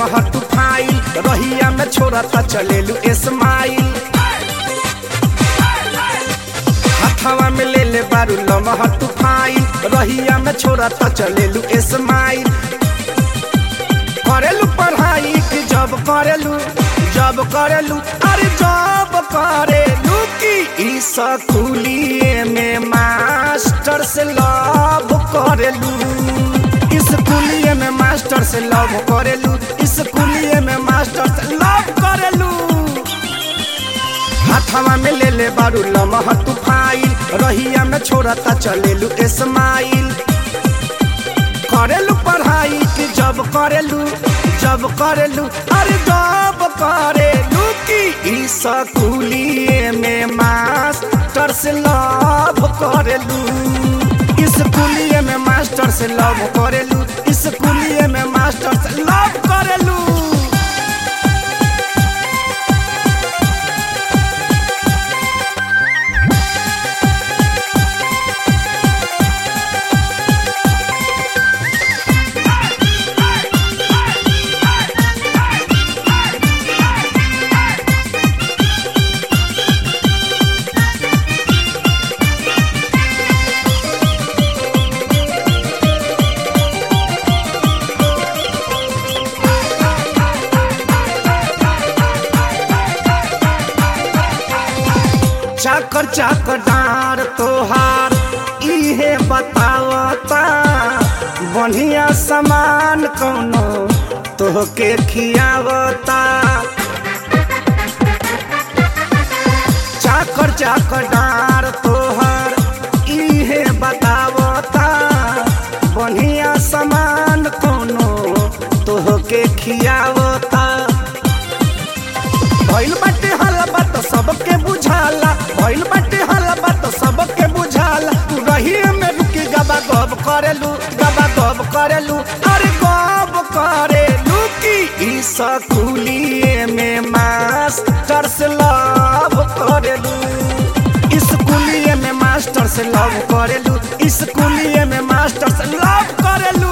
लमहर तू फाइल रहिया में छोड़ता चलेलू स्माइल हथवा में ले ले बारू लमहर तू फाइल रहिया में छोड़ता चलेलू स्माइल करेलू पढ़ाई कि जब करेलू जब करेलू अरे जब करेलू कि ई स्कूलिए में मास्टर से लव करेलू स्कूलिए में मास्टर से लव करेलू स्कूलिए में मास्टर से लव करेलू हाथवा में ले ले बारू लमह तू फाइल रहिया में छोड़ता चलेलू स्माइल करेलू पढ़ाई कि जब करेलू जब करेलू अरे जब करेलू कि ई स्कूलिए में मास्टर से लव करेलू स्कूलिए में मास्टर से लव करेलू स्कूलिए में मास्टर से लव करेलू चाकर चाकर डार तोहार इहे बतावता बढ़िया सामान कौनो तोहके खियावता चाकर चाकर डार तोहार इहे बतावता बढ़िया सामान कौनो तोहके खियावता भइल बाटे हलबा तो सबके बुझाला भइल बाटे हलबा तो सबके बुझाला तू रही में रुकी गबा गब करेलू गबा गब करेलू अरे गब करेलू की ई स्कूलिए में मास्टर से लव करेलू स्कूलिए में मास्टर से लव करेलू स्कूलिए में मास्टर से लव करेलू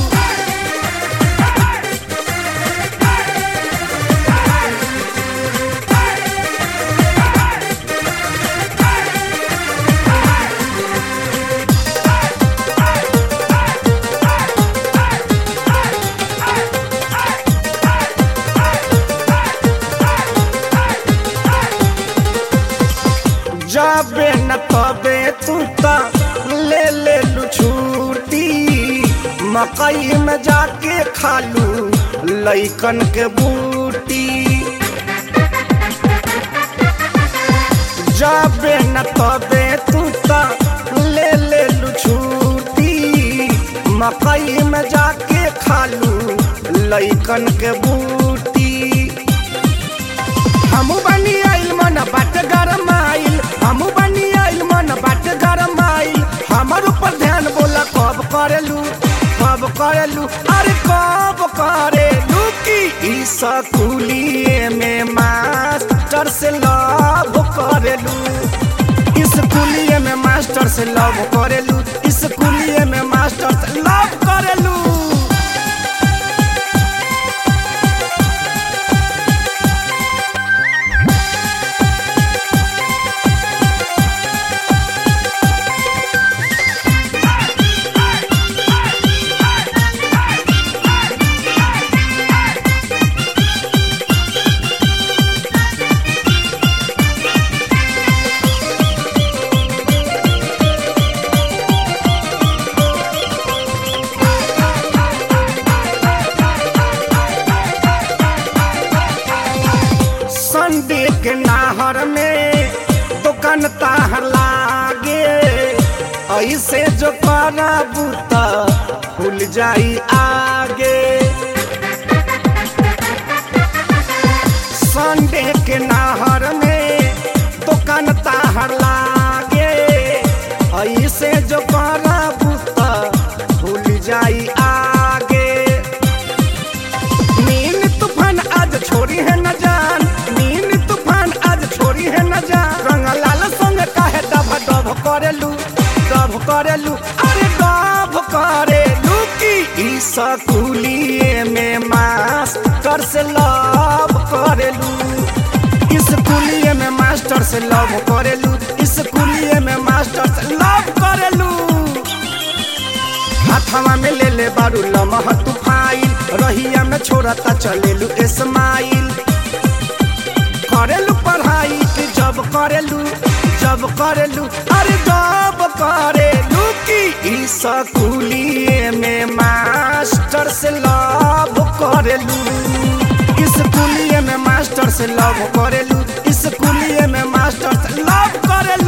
जाबे न तबे तू ता ले ले लू छूटी मकई में जाके खालू लइकन के बूटी जाबे न तबे तू ता ले ले लू छूटी मकई में जाके खालू लइकन के बूटी हमू बनी आइल मन बाट गरम आइल हमू बनी आइल मन बाट गरम आइल हमर ऊपर ध्यान बोला कब करेलू कब करेलू अरे कब करेलू की ई स्कूलिए में मास्टर से लव करेलू स्कूलिए में मास्टर से लव करेलू स्कूलिए में मास्टर से लव करेलू संडे के नाहर में दुकान ताहर लागे ऐसे जो करबू त खुल जाई आगे संडे के नाहर में दुकान ताहर लागे ऐसे जो करबू त खुल जाई आगे नीन तूफान आज छोड़ी है न जान नीन तूफान आज छोड़ी है न जान रंग लाल संग काहे डभ डभ करेलू डभ करेलू अरे डभ करेलू की स्कूलिए में मास्टर से लव करेलू स्कूलिए में मास्टर से लव करेलू स्कूलिए में मास्टर से लव करेलू हाथवा में ले ले बारू लमह तू फाइल रहिया में छोड़ता चलेलू इस्माइल करेलू पढ़ाई कि जब करेलू जब करेलू अरे जब करेलू की स्कूलिए में मास्टर से लव करेलू स्कूलिए में मास्टर से लव करेलू स्कूलिए में मास्टर से लव करेलू